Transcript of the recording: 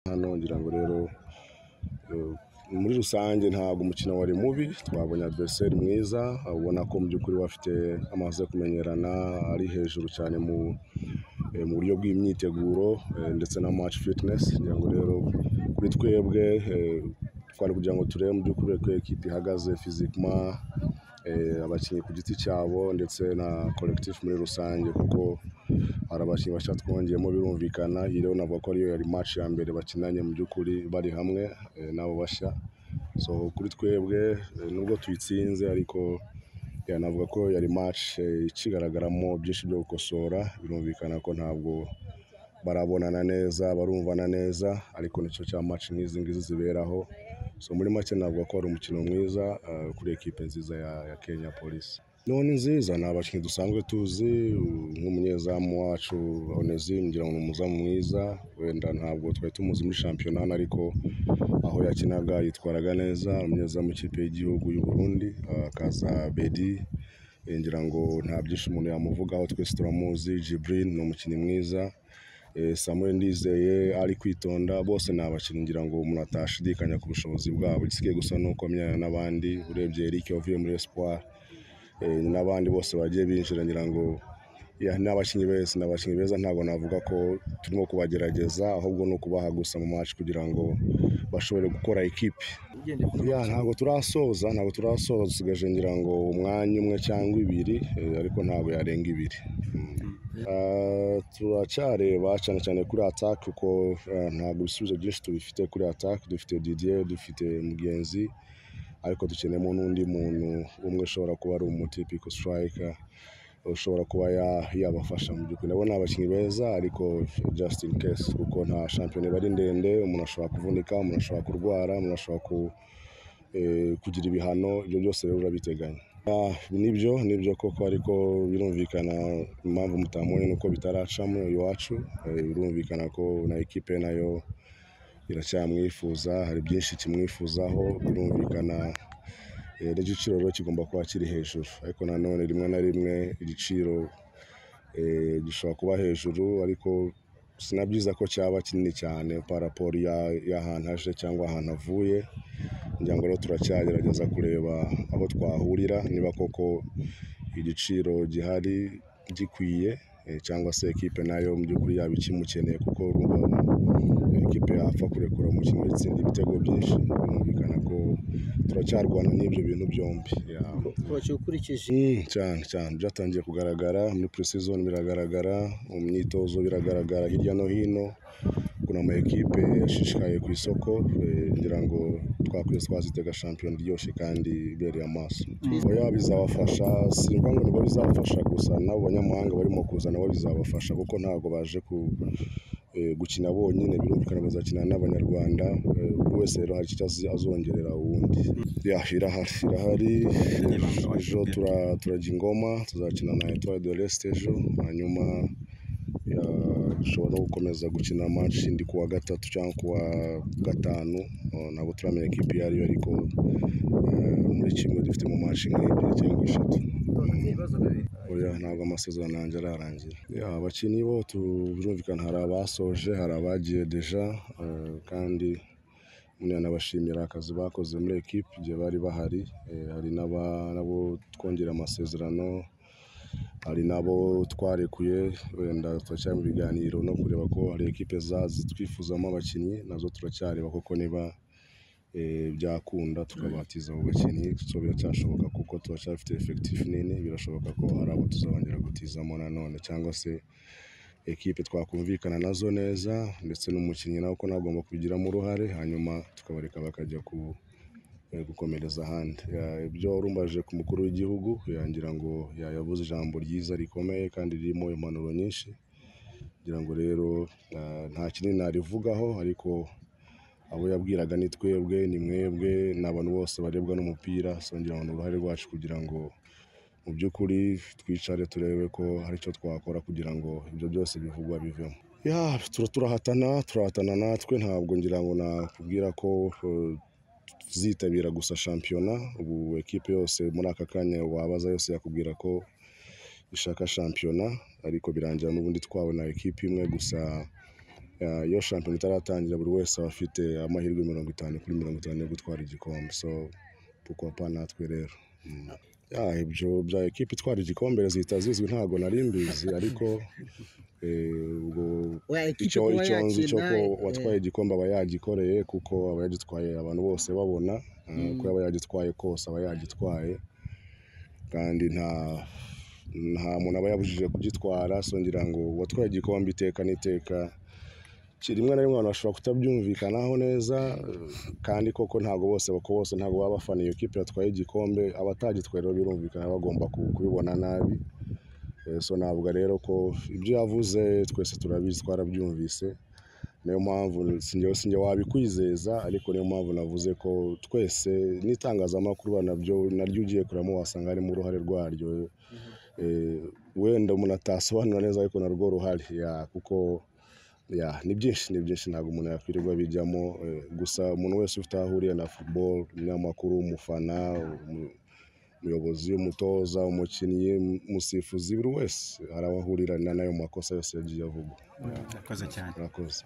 Hano ngira ngo rero muri rusange ntabwo umukino wari mubi twabonye adversaire mwiza ubona ko mu by'ukuri bafite amaze yo kumenyerana ari hejuru cyane mu buryo bw'imyiteguro ndetse na match fitness ngira ngo rero kuri twebwe twari kugira ngo turebe mu by'ukuri uko ikipe ihagaze physiquement abakinnyi ku giti cyabo ndetse na collectif muri rusange kuko hari abakinnyi bashya twongeyemo birumvikana iyi rero navuga ko ariyo yari match ya mbere bakinanye mu by'ukuri bari hamwe n'abo bashya so kuri twebwe nubwo tuyitsinze ariko navuga ko yari match ikigaragaramo byinshi byo gukosora birumvikana ko ntabwo barabonana neza barumvana neza ariko nicyo cya match nk'izi ngizi ziberaho so muri make navuga ko ari umukino mwiza kuri ekipe nziza ya Kenya Police ni nziza ni abakinnyi dusanzwe tuzi nk'umunyezamu wacu Onesime ngira ngo ni umuzamu mwiza wenda ntabwo twari tumuzi muri shampiyona hano ariko aho yakinaga yitwaraga neza umunyezamu w'ikipe y'igihugu y'u Burundi akaza Bedi ngira ngo nta byinshi umuntu yamuvugaho twese turamuzi Jibril ni umukinnyi mwiza Samuel Ndizeye ari kwitonda bose ni abakinnyi ngira ngo umuntu atashidikanya ku bushobozi bwabo igisigaye gusa ni uko amyanya n'abandi urebye Eric wavuye muri Espoir n'abandi bose bagiye binjira ngira ngo ni abakinnyi beza ni abakinnyi beza ntabwo navuga ko turimo kubagerageza ahubwo ni ukubaha gusa mu match kugira ngo bashobore gukora ikipe ntabwo turasoza ntabwo turasoza dusigaje ngira ngo umwanya umwe cyangwa ibiri ariko ntabwo yarenga ibiri turacyareba cyane cyane kuri atake kuko ntabwo ibisubizo byinshi tubifite kuri atake dufite Didier dufite mugenzi ariko dukeneyemo n'undi muntu umwe ushobora kuba ari umutipico sitarayika ushobora kuba yabafasha mu by'ukuri ndabona abakinnyi beza ariko just in case kuko nta shampiyona iba ari ndende umuntu ashobora kuvunika umuntu ashobora kurwara umuntu ashobora kugira ibihano ibyo byose rero urabiteganya nibyo nibyo koko ariko birumvikana impamvu mutamubonye ni uko bitaracamo iwacu birumvikana ko na ekipe nayo iracyamwifuza hari byinshi kimwifuzaho birumvikana n'igiciro rero kigomba kuba kiri hejuru ariko nanone rimwe na rimwe igiciro gishobora kuba hejuru ariko si na byiza ko cyaba kinini cyane paraporo y'ahantu aje cyangwa ahantu avuye ngira ngo rero turacyagerageza kureba aho twahurira niba koko igiciro gihari gikwiye cyangwa se ekipe nayo mu by'ukuri yaba ikimukeneye kuko ekipe yapfa kurekura umukino itsinda ibitego byinshi birumvikana ko turacyarwana n'ibyo bintu byombi cyane cyane byatangiye kugaragara muri pre-season biragaragara mu myitozo biragaragara hirya no hino kuna ama ekipe yashishikaye ku isoko ngira ngo twakwezi twazitega shampiyona iryoshye kandi ibereye amaso bizabafasha simba ngo nibwo bizabafasha gusa n'abo banyamahanga barimo kuza nabo bizabafasha kuko ntabwo baje ku gukina bonyine birumvikana bazakina n'abanyarwanda buri wese rero hari icyo azongerera uwundi irahari irahari ejo turajya ingoma tuzakina na etoile de l'est ejo hanyuma dushobora no gukomeza gukina match indi kuwa gatatu cyangwa kuwa gatanu ntabwo turamenya ikipe iyo ariyo ariko muri kimwe dufite mu match nk'ebyiri cyangwa eshatu oya ntabwo amasezerano yanjye ararangira abakinnyi bo birumvikana hari abasoje hari abagiye deja kandi nabashimira akazi bakoze muri ekipe igihe bari bahari hari n'abo twongera amasezerano hari n'abo twarekuye wenda turacyari mu biganiro no kureba ko hari ekipe twifuzamo abakinnyi nazo turacyareba kuko niba byakunda tukabatiza abo bakinnyi so biracyashoboka kuko turacyafite efekitifu nini birashoboka ko hari abo tuzongera gutizamo nanone cyangwa se ekipe twakumvikana nazo neza ndetse n'umukinnyi nawe ko nagomba kubigiramo uruhare hanyuma tukabareka bakajya gukomereza ahandi ibyo warumbaje ku mukuru w'igihugu yangira ngo yavuze ijambo ryiza rikomeye kandi ririmo impanuro nyinshi ngira ngo rero nta kinini narivugaho ariko abo yabwiraga ni twebwe ni mwebwe ni abantu bose barebwa n'umupira songera ngo ni uruhare rwacu kugira ngo mu by'ukuri twicare turebe ko hari icyo twakora kugira ngo ibyo byose bivugwa bivemo turahatana turahatana natwe ntabwo ngira ngo nakubwira ko tuzitabira gusa shampiyona ubu ekipe yose muri aka kanya wabaza yose yakubwira ko ishaka shampiyona ariko birangira n'ubundi twabona ekipe imwe gusa Ah, iyo shampiyona itaratangira buri wese aba afite amahirwe mirongo itanu kuri mirongo itanu yo gutwara igikombe so pourquoi pas natwe rero Mm. Ya, ibyo bya ekipe itwara igikombe zihita zizwi ntabwo nari mbizi ariko eh, ubwo oya ekipe icyo kuba icyo nzi cyo yakina ko eh, uwatwaye igikombe aba yagikoreye kuko aba yagitwaye abantu bose babona ah, ko yaba yagitwaye kose aba yagitwaye kandi nta nta muntu aba yabujije kugitwara so ngira ngo uwatwaye igikombe iteka n'iteka ki- rimwe na rimwe abantu bashobora kutabyumvikanaho neza eh, kandi koko ntabwo bose bako bose ntabwo baba bafana iyo kipe yatwaye igikombe abatagitwaye rero birumvikana bagomba ku- kubibona nabi Eh, so navuga rero ko ibyo yavuze twese turabizi twarabyumvise niyo mpamvu sinjye sinjye wabikwizeza ariko niyo mpamvu navuze ko twese n'itangazamakuru nabyo naryo ugiye kuramo wasanga harimo uruhare rwaryo Eh, wenda umuntu atasobanura neza ariko narwo ruhari Ya, kuko ya ni byinshi ni byinshi ntabwo umuntu yakwirirwa bijyamo eh, gusa umuntu wese ufite aho ahuriye na football umunyamakuru umufana umu- umuyobozi umutoza umukinnyi umusifuzi buri wese hari aho ahurira na- n'ayo makosa yose yagiye avugwa Urakoze cyane murakoze